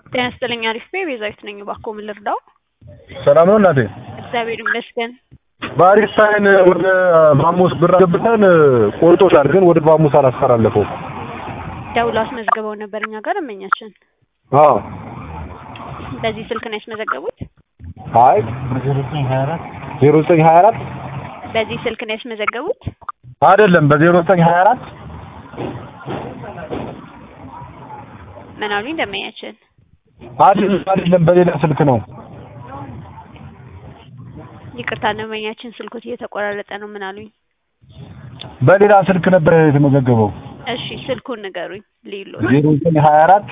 ጤና ይስጥልኝ አሪፍ ነኝ ቤዛዊት ነኝ እባክዎ ምን ልርዳዎ ሰላም ነው እናቴ እግዚአብሔር ይመስገን በአሪፍ ሳይን ወደ ማሙስ ብር አስገብተን ቆርጦታል ግን ወደ ማሙስ አላስተላለፈውም ደውለው አስመዝግበው ነበር እኛ ጋር እመኛችን አዎ በዚህ ስልክ ነው ያስመዘገቡት አይ ዜሮ ዘጠኝ ሀያ አራት በዚህ ስልክ ነው ያስመዘገቡት አይደለም በዜሮ ዘጠኝ ሀያ አራት ምን አሉኝ ደንበኛችን አይደለም አይደለም በሌላ ስልክ ነው ይቅርታ ደንበኛችን ስልኮት እየተቆራረጠ ነው ምን አሉኝ በሌላ ስልክ ነበር የተመዘገበው እሺ ስልኩን ንገሩኝ ሊሎ ዜሮ ዘጠኝ ሀያ አራት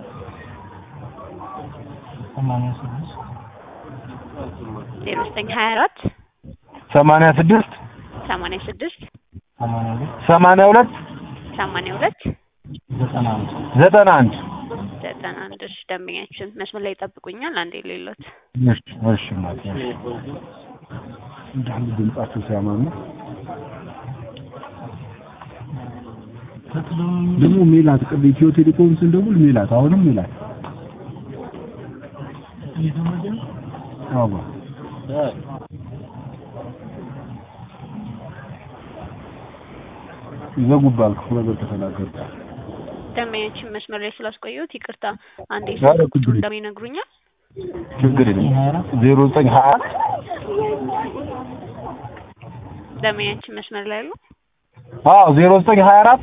ዜሮ ዘጠኝ ሀያ አራት ሰማንያ ስድስት ሰማንያ ስድስት ሰማንያ ሁለት ሰማንያ ሁለት ዘጠና አንድ ዘጠና አንድ እሺ ደንበኛችን መስመር ላይ ይጠብቁኛል አንዴ ሌሎት እሺ እሺ እናቴ እሺ እንዳለ ድምጻቸው ሲያማሙ ደግሞ ሜላት ቅድ ኢትዮ ቴሌኮም ስንደውል ሜላት አሁንም ሜላት አዎ ይዘጉባል ክፉ ነገር ከተናገሩ ደንበኛችን መስመር ላይ ስላስቆየሁት ይቅርታ አንዴ ኧረ ስልክ ቁጥሩ ችግር የለም። እንደምን ይነግሩኛል ችግር የለም ዜሮ ዘጠኝ ሀያ አራት ደንበኛችን መስመር ላይ አሉ አዎ ዜሮ ዘጠኝ ሀያ አራት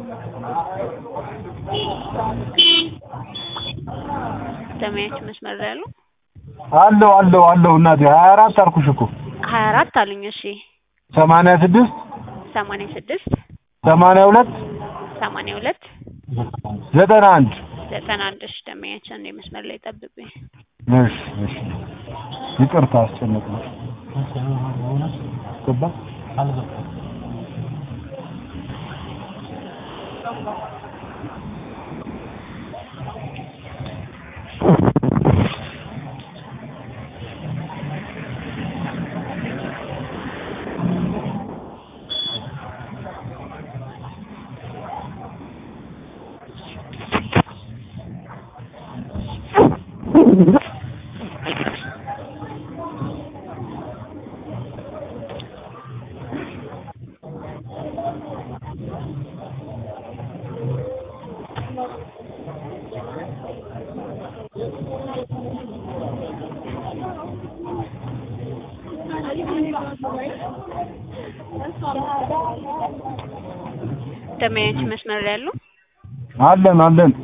ደንበኛችን መስመር ላይ አሉ አለው አለው አለው እናቴ ሀያ አራት አልኩሽ እኮ ሀያ አራት አሉኝ እሺ ሰማንያ ስድስት ሰማንያ ስድስት ሰማንያ ሁለት ሰማንያ ሁለት ዘጠና አንድ ዘጠና አንድ እሺ ደንበኛችን አንዴ መስመር ላይ ጠብቁኝ እሺ እሺ ይቅርታ አስጨነቅኩሽ ገባ ደንበኛችን መስመር ላይ አሉ አለን አለን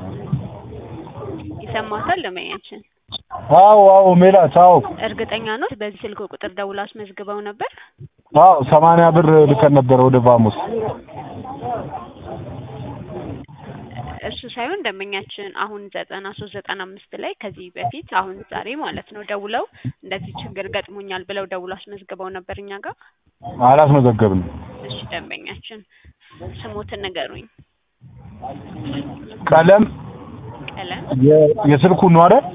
ይሰማታል ደንበኛችን አዎ አዎ ሜላት አዎ እርግጠኛ ነው በዚህ ስልክ ቁጥር ደውላ አስመዝግበው ነበር አዎ ሰማንያ ብር ልከን ነበረ ወደ ቫሙስ እሱ ሳይሆን ደንበኛችን አሁን ዘጠና ሶስት ዘጠና አምስት ላይ ከዚህ በፊት አሁን ዛሬ ማለት ነው ደውለው እንደዚህ ችግር ገጥሞኛል ብለው ደውለው አስመዝግበው ነበር እኛ ጋር አላስመዘገብንም እሺ ደንበኛችን ስሞትን ንገሩኝ ቀለም ቀለም የ- የስልኩን ነው አይደል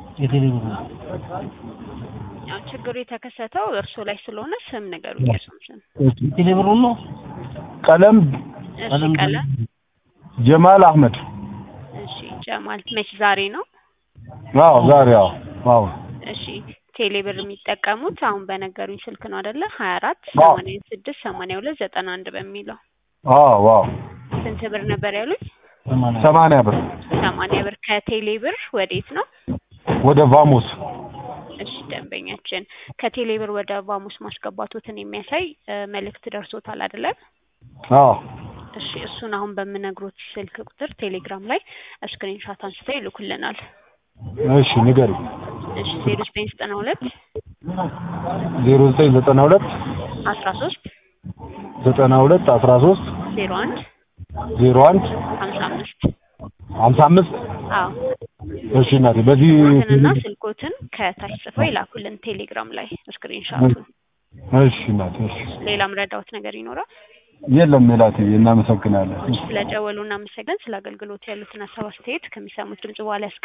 ያው ችግሩ የተከሰተው እርሶ ላይ ስለሆነ ስም ንገሩኝ የእርሶን ስም ቴሌብሩን ነው ቀለም እሺ ቀለም ጀማል አህመድ እሺ ጀማል መች ዛሬ ነው አዎ ዛሬ አዎ አዎ እሺ ቴሌብር የሚጠቀሙት አሁን በነገሩኝ ስልክ ነው አይደለ ሀያ አራት አዎ። ሰማንያ ስድስት ሰማንያ ሁለት ዘጠና አንድ በሚለው አዎ አዎ ስንት ብር ነበር ያሉኝ ሰማንያ ብር ሰማንያ ብር ከቴሌብር ወዴት ነው ወደ ቫሙስ እሺ ደንበኛችን ከቴሌብር ወደ ቫሙስ ማስገባቶትን የሚያሳይ እ፣ መልእክት ደርሶታል አይደለም አዎ እሺ እሱን አሁን በምነግሮት ስልክ ቁጥር ቴሌግራም ላይ ስክሪንሻት አንስተው ይልኩልናል እሺ ንገሪ እሺ ዜሮ ዘጠኝ ዘጠና ሁለት ዜሮ ዘጠኝ ዘጠና ሁለት አስራ ሶስት ዘጠና ሁለት አስራ ሶስት ዜሮ አንድ ዜሮ አንድ ሀምሳ አምስት ሀምሳ አምስት አዎ እሺ እናቴ በዚህ ስልኮትንና ስልኮትን ከታች ጽፈው ይላኩልን ቴሌግራም ላይ ስክሪንሻቱን እሺ እናቴ እሺ ሌላም ረዳውት ነገር ይኖራል የለም ሜላቴ እናመሰግናለን ስለደወሉ እናመሰግን ስለ አገልግሎት ያሉትን ሀሳብ አስተያየት ከሚሰሙት ድምጽ በኋላ ያስቀ